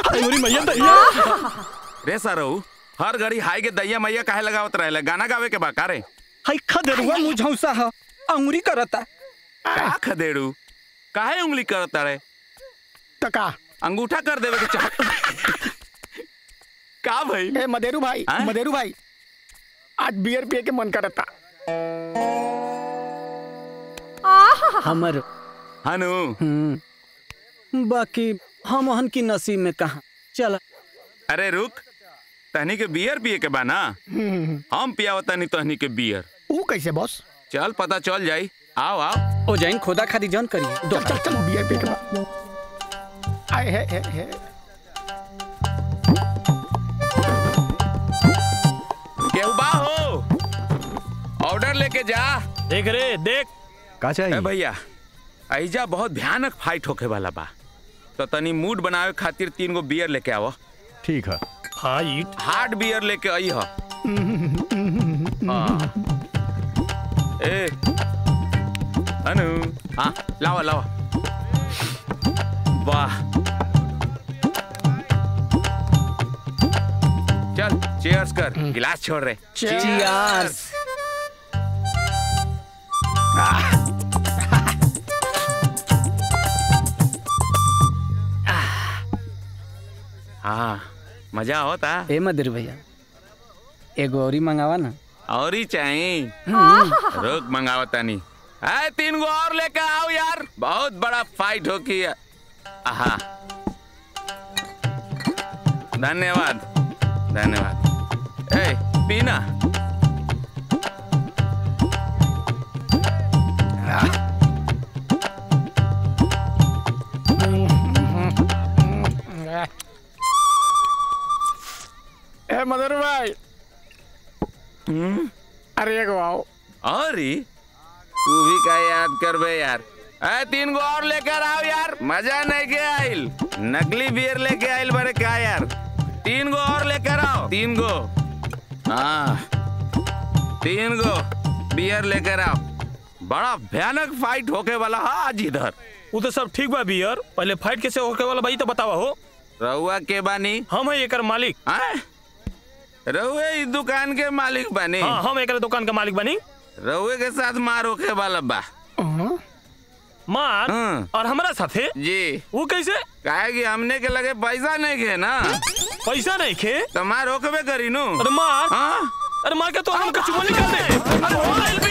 अंगूरी मैया दैया रे सरऊ हर घड़ी हाई के दैया मैया काहे लगावत रहेला गाना गावे के बा का रे हई खदेरुआ मुझौसा ह अंगुरी करता का खदेड़ू काहे उंगली करता रे टका अंगूठा कर देवे के चाह का भाई ए मदेरू भाई हाँ? मदेरू भाई आज बियर पिए के मन करता हमर हनु हम्म, बाकी हम हन की नसीब में कहा चल अरे रुक तहनी के बियर पिए के बा ना हम पियाव तनी तहनी के बियर ऊ कैसे बॉस चल पता चल जाई आओ आओ ओ जाइन खोदा खादी जन करिए चल चल चल बियर पिए के बाद आए है है है केहू बा हो ऑर्डर लेके जा देख रे देख का ए चाहिए भैया ऐजा बहुत भयानक फाइट होके वाला बा तो तनी मूड बनावे खातिर तीन गो बियर लेके आवो ठीक है फाइट हार्ड बियर लेके आई हो हाँ। ए अनु हाँ लावा लावा वाह चल चेयर्स कर गिलास छोड़ रहे चियर्स हाँ मजा होता ए मदिर भैया एगो औरी मंगावा ना और ही चाहिए रुक मंगाओ तनी है तीन गो और लेकर आओ यार बहुत बड़ा फाइट हो की आहा धन्यवाद धन्यवाद ए पीना ए मदेरू भाई अरे एगो आओ और ही तू भी का याद कर बे यार ए तीन गो और लेकर आओ यार मजा नहीं के आइल नकली बियर लेके आइल बड़े का यार तीन गो और लेकर आओ तीन गो हाँ तीन गो बियर लेकर आओ बड़ा भयानक फाइट होके वाला है आज इधर वो तो सब ठीक बा बियर पहले फाइट कैसे होके वाला भाई तो बतावा हो रहुआ के बानी हम है एकर मालिक आए रहुए इस दुकान के मालिक बानी हाँ हम एकर दुकान का मालिक बनी रहुए के साथ मार होके वाला बा मार हाँ। और हमारा साथे जी वो कैसे काहे कि हमने के लगे पैसा नहीं खे ना पैसा नहीं खे तो मार होकबे करी नु अरे मार हाँ अरे मार के तो हम कछु निकाल दे अरे हो गइल